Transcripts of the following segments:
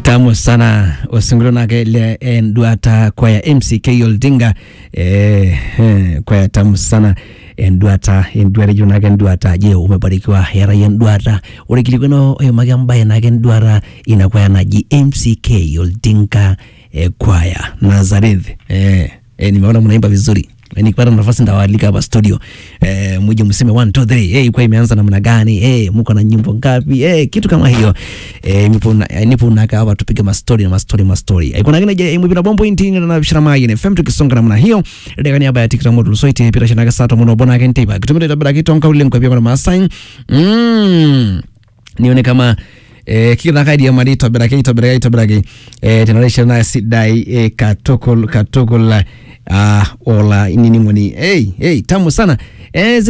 tamu sana osingolio nake le enduata kwaya mck oldinga eh, eh, kwaya tamu sana enduata enduata ijo nake enduata je umebarikiwa hera ya enduata ore kilikweno oyomaki embaye nake enduata ina kwaya naji mck oldinga eh, kwaya nazareth eh, eh, nimeona mnaimba vizuri nikipata nafasi ndawaalika hapa studio eh, muje mseme 1 2 3 hey, kwa imeanza namna gani hey, mko na nyimbo ngapi hey, kitu kama hiyo eh, nipo na nipo naka hapa tupige mastori na mastori mastori eh, kuna kile je mwipira bombo intinga na bishara mai ne fm tukisonga namna hiyo ndio kani haba ya tiktok modu soite pira shana ka sato muno bona kente ba kitumira tabara kitonka ule kwa pia kwa masai mm nione kama eh, kithakaidi amari itobirake itobirake itobirake eh, tenarishana na sidai eh, katokol katokol uh, ola ininingoni hey, hey, tamu sana eh,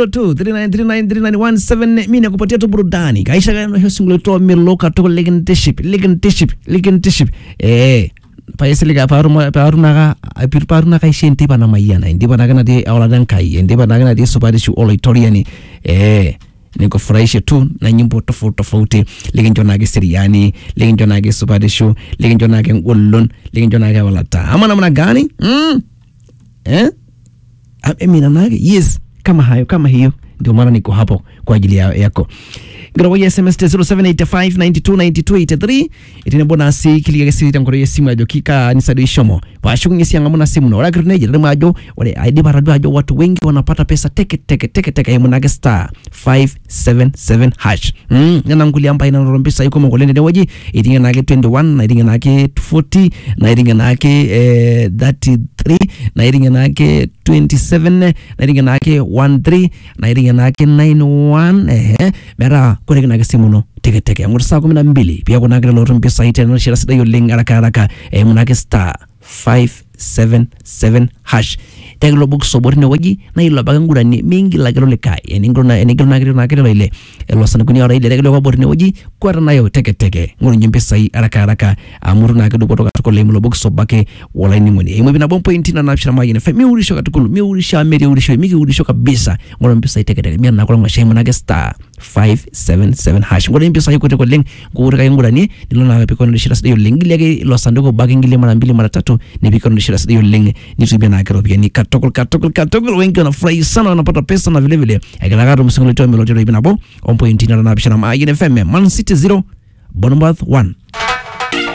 0702393917 mimi nakupatia tu burudani kaisha kana hiyo single to milo katokol legendship legendship legendship eh payesilika paruma parunaka pir parunaka ishe ndipa na mayana ndipa naka nati awaladan kai ndipa naka nati suparishu oloitoriani eh nikufurahishe tu na nyimbo tofauti tofauti likincho nake siriani likincho nake suparishu likincho nake ngolon likincho nake walata ama namna gani mm? eh? Amina nake yes kama hayo kama hiyo ndio maana niko hapo kwa ajili ya, yako ngirawoya sms te 0785929283 itine bonasi kiligage sirita ngoro yesimu ajo kika nisado ishomo pashukunye sianga muna simu no wala kirneje remo ajo wale aidi baradu ajo watu wengi wanapata pesa teke teke teke teke yemu nage star 577 hash mm nana nguli amba ina norombisa yuko mongolene de waji itinga nage 21 na itinga nage 40 na itinga nage eh, 33 na itinga nage 27 na itinga nage 13 na itinga nage 91 eh mera kore kinake simu no teke teke ang'or saa kumi na mbili pia kunakire lotu mpisai tena shira sidai oleng haraka haraka eh, munake star 577 hash tegelo box sobor ne waji na ilo baga ngurani mingi lagiro likai eningro na eningro na kiro na kiro ile elo sana kuni ora ile tegelo kwa bor ne waji kwara nayo teke teke ngoro nyimbe sai haraka haraka amuru na kido kutoka tuko le mlo box sobake wala ni muni imo bina bom point na napshira maji ne fe mi urisho katukulu mi urisha meri urisho mi urisho kabisa ngoro mpesa teke teke mi na kwa ngashe munake star 577 hash ngoro mpesa yuko teko leng ngoro kai ngurani nilo na peko ndo shira sidio leng ile lo sanduko bagi ngile mara mbili mara tatu ni peko ndo shira sidio leng ni tubia na kero pia ni katokol katokol katokol wengi wanafurahi sana wanapata pesa na vile vile akilakata msingolo toa melotero ibinabo on point na na bishana ma INFM Man City 0 Bournemouth 1